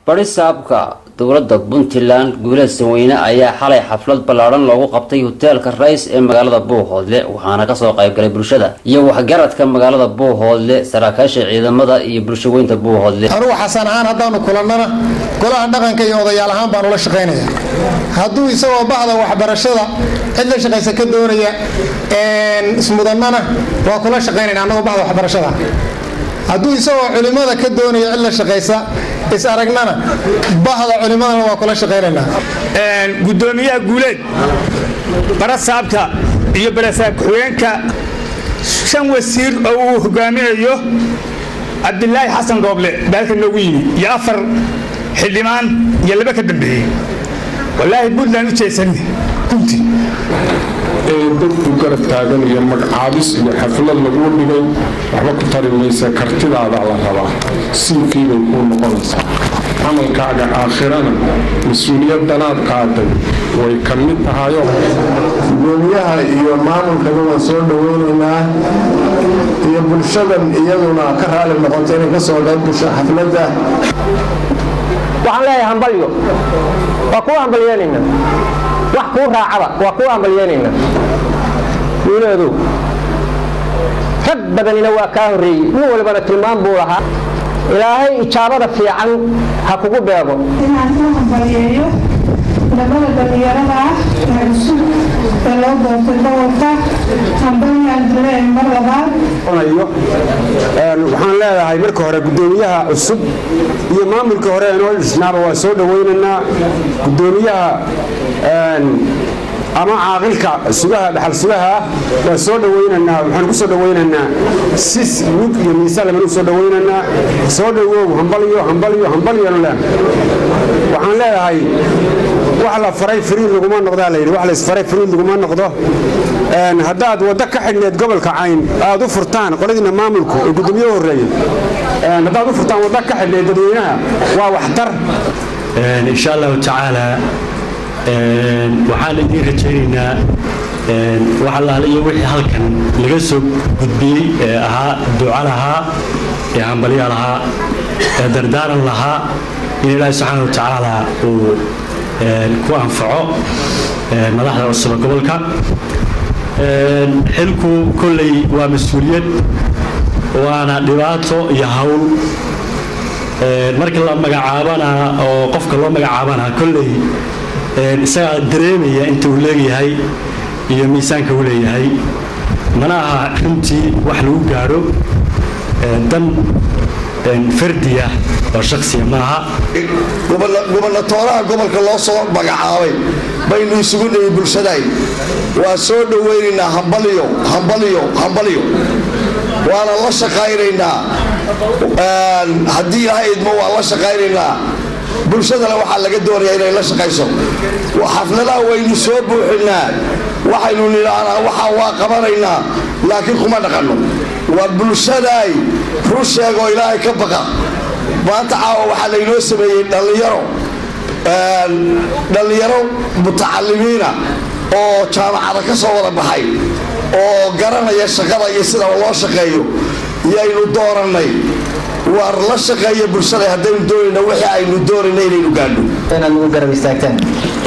barisaabka dowladda puntland guuleed sanweyne ayaa xalay xaflad ballaadhan loogu qabtay hoteelka rays ee magaalada buuhoodle waxaana kasoo qaybgalay bulshada iyo waxgaradka magaalada buuhoodle saraakiisha ciidamada iyo bulshaweynta buuhoodle anugu xasan ahaan haddaanu kulannana golaha dhaqanka iyo odayaal ahaan baan ula shaqaynaya hadduu isagoo bahda waxbarashada cid la shaqaysa ka doonaya ismudannana waa kula shaqaynayna annagoo bahda waxbarashada hadduu isagoo culimada ka doonaya cid la shaqaysa is aragnana bahda culimadana waa kula shaqaynaynaa gudoomiyaha guuleed barasaabka iyo barasaab ku-xigeenka shan wasiir oo uu hogaaminayo cabdilaahi xasan dooble baalka noogu yimi iyo afar xildhibaan iyo laba ka dambeeyey wallaahi puntland u jeesanne runtii ee dadku garab taagan iyo magacaabis iyo xaflad laguu dhigay waxba ku tari maysa kartidaada la rabaa siilkii bay kuu noqonaysaa camalkaaga aakhirana mas-uuliyadanaad qaaday way ka mid tahayo gudoomiyaha iyo maamulkaba waan soo dhaweynaynaa iyo bulshadan iyaduna ka raali noqoto inay kasoo qayb gasho xafladda waxaan leeyahay hambalyo waa kuu hambalyeynayna wax kuu raacaba waa kuu hambalyeynayna wiileedu rag badanina waa kaa horreeyey nin walbana tilmaan buu lahaa ilaahay ijaabada fiican ha kugu beego inaan u hambalyeeyo labada dhalinyarada ah ee cusub ee loo doortay gobolka hambalyaan dileen mar labaad waxaan leedahay marka hore gudoomiyaha cusub iyo maamulka hore ee noo dhisnaaba waa soo dhawaynaynaa gudoomiyaha ama caaqilka sugaha dhaxal sugaha waa soo dhawaynaynaa waxaan ku soo dhawaynaynaa sis mug iyo miisaan laban u soo dhawaynaynaa soo dhawow hambalyo hambalyo hambalyanu leen waxaan leedahay wax la faray fariid laguma noqdaa layidhi wax laysfaray fariid laguma noqdo haddaad waddo ka xidhneed gobolka cayn aad u furtaan qoladiina maamulku ee gudoomiye horreeye haddaad u furtaan waddo ka xidhneed dadweynaha waa waxtar insha allahu tacaala waxaan idiin rajaynaynaa wax allaale iyo wixii halkan laga soo gudbiyey ee ahaa duca lahaa ee hambalya lahaa ee dardaaran lahaa in ilaahi subxaana wa tacaala uu ku anfaco madaxda cusuba gobolka xilku kolley waa mas-uuliyad waana dhibaato iyo hawl marka la magacaabana oo qofka loo magacaabana kolley isagaa dareemaya inta uu leeyahay iyo miisaanka uu leeyahay mana aha runtii wax lagu gaadho dan fardiya oo shaksiya maaha gubernatooraha gobolka loo soo magacaabay baynu isugu dhihi bulshaday waa soo dhowaynaynaa hambalyo hambalyo hambalyo waana la shaqaynaynaa haddii ilaahay idmo waan la shaqaynaynaa bulshadana waxaa laga doonayaa inay la shaqayso xafladaha waynu soo buuxinaa waxaynu nidhaahnaa waxaa waa qabanaynaa laakiin kuma dhaqanno waa bulshadaay run sheegoo ilaahay ka baqa maanta caawa waxaa laynoo sameeyey dhallinyaro dhallinyaro mutacalimiina oo jaamacada ka soo wada baxay oo garanaya shaqada iyo sida loo shaqeeyo yaynu doorannay waar la shaqeeya bulshada haddaynu doonayna wixii aynu doonayna inaynu gaadho inaad nagu garab istaagtaan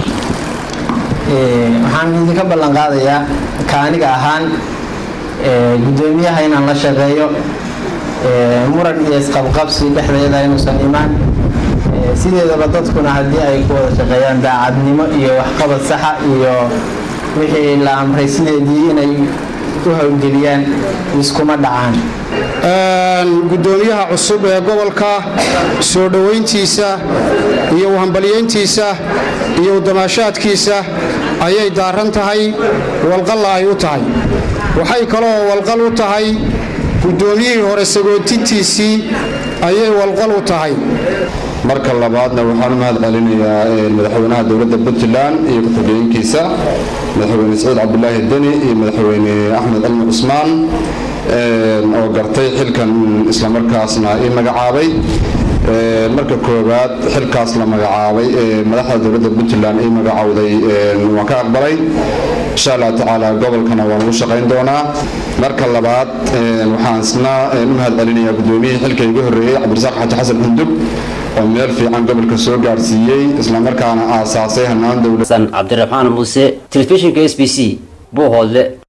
waxaan idinka ballan qaadayaa ka aniga ahaan gudoomiyaha inaan la shaqeeyo muran iyo isqabqabsi dhexdeeda inuusan imaan sideedaba dadkuna haddii ay ku wada shaqeeyaan daacadnimo iyo waxqabad saxa iyo wixii la amray sideedii inay u howlgeliyaan iskuma dhacaan gudoomiyaha cusub ee gobolka soo dhowayntiisa iyo uhambalyeyntiisa iyo udamaashaadkiisa ayay daaran tahay walqalla ay u tahay waxay kaloo walqal u tahay gudoomiyihii hore sagootintiisii ayay walqal u tahay marka labaadna waxaan u mahad celinayaa madaxweynaha dowladda puntland iyo ku-xigeenkiisa madaxweyne saciid cabdulaahi deni iyo madaxweyne axmed cilmi cusmaan oo gartay xilkan islamarkaasna ii magacaabay marka koowaad xilkaas la magacaabay ee madaxda dowladda puntland ii magacowday waan ka aqbalay insha allah tacaala gobolkana waan ugu shaqayn doonaa marka labaad waxaan isna u mahad celinayaa gudoomiyihii xilka iga horreeyey cabdirasaaq xaji xasan xundub oo meel fiican gobolka soo gaarsiiyey islamarkaana aasaasay hanaan dowlad cabdiraxmaan muuse telefishinka s b c buuhoodle